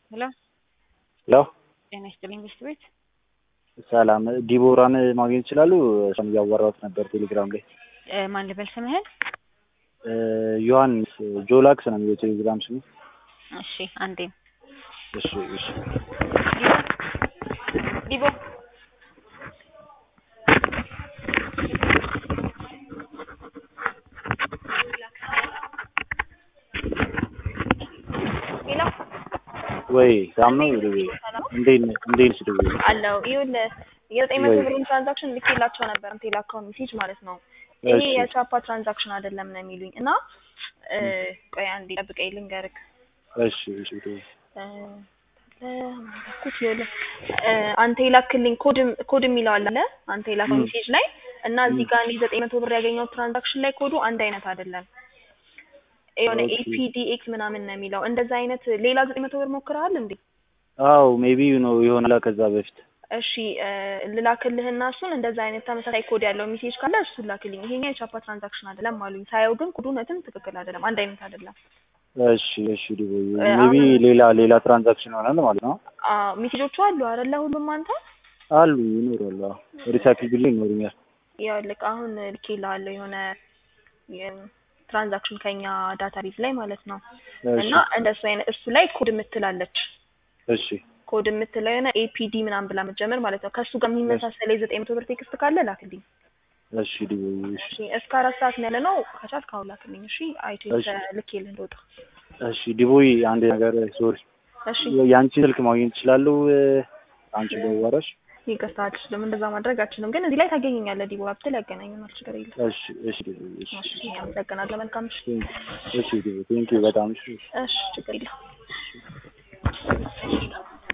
ሄሎ ሄሎ ጤና ይስጥልኝ ቤስት ቤት ሰላም ዲቦራን ማግኘት ይችላሉ? እሷን እያወራሁት ነበር ቴሌግራም ላይ። እ ማን ልበል ስምህን? እ ዮሐንስ ጆላክስ ነው የሚለው ቴሌግራም ስሙ። እሺ አንዴ እሺ እሺ ዲቦ ሄሎ ወይ ሳም ነው ደውዬ እንዴት ነህ? እንዴት ነሽ ደውዬ አለው ይኸውልህ የዘጠኝ መቶ ወይ ብሩን ትራንዛክሽን ልኬላቸው ነበር እንትን የላከውን ሜሴጅ ማለት ነው። ይሄ እሺ የቻፓ ትራንዛክሽን አይደለም ነው የሚሉኝ እና እ ቆይ አንዴ ጠብቀኝ ልንገርህ እሺ እሺ ደውዬ እ ለማንኩት ይኸውልህ እ አንተ የላክልኝ ኮድ ኮድ የሚለው አለ አይደለ? አንተ የላከው ም ሜሴጅ ላይ እና እዚህ ም ጋር እኔ ዘጠኝ መቶ ብር ያገኘው ትራንዛክሽን ላይ ኮዱ አንድ አይነት አይደለም። የሆነ ኦኬ ኤፒዲኤክስ ምናምን ነው የሚለው። እንደዛ አይነት ሌላ ዘጠኝ መቶ ብር ሞክረሃል እንዴ? አዎ ሜቢ ነው ይሆናል ከዛ በፊት እሺ እ ልላክልህና እሱን እንደዛ አይነት ተመሳሳይ ኮድ ያለው ሜሴጅ ካለ እሱን ላክልኝ። ይሄኛው የቻፓ ትራንዛክሽን አይደለም አሉኝ። ሳየው ግን ኮዱ እውነትም ትክክል አይደለም፣ አንድ አይነት አይደለም። እሺ እሺ ደውዬ እ ሜቢ አሁን ሌላ ሌላ ትራንዛክሽን ይሆናል ማለት ነው። አ ሜሴጆቹ አሉ አይደለ? ሁሉም አንተ አሉ ይኖራሉ። አዎ ሪሳይክል ቢል ይኖሩኛል። ይኸውልህ አሁን ልኬልሃለሁ የሆነ ትራንዛክሽን ከኛ ዳታ ቤዝ ላይ ማለት ነው። እሺ እና እንደሱ አይነት እሱ ላይ ኮድ የምትላለች እሺ ኮድ የምትለው የሆነ ኤፒዲ ምናምን ብላ የምትጀምር ማለት ነው። ከእሱ ጋር እሺ የሚመሳሰል የዘጠኝ መቶ ብር ቴክስት ካለ ላክልኝ። እሺ ደውዬ እሺ እሺ እስከ አራት ሰዓት ነው ያለ ነው። ከቻልክ አሁን ላክልኝ። እሺ አይቶ እሺ ልኬልህ እንደወጣ። እሺ ዲቦይ አንድ ነገር ሶሪ እሺ የአንቺን ስልክ ማግኘት እችላለሁ? አንቺ በወራሽ ይቅርታ አልችልም፣ እንደዛ ማድረግ አልችልም። ግን እዚህ ላይ ታገኘኛለህ። ዲቦራ ብትል ያገናኘናል። ችግር የለም። እሺ እሺ ዲቦይ እሺ እሺ አመሰግናለሁ። መልካም እሺ እሺ ዲቦይ ቴንኪው በጣም እሺ እሺ ችግር የለም።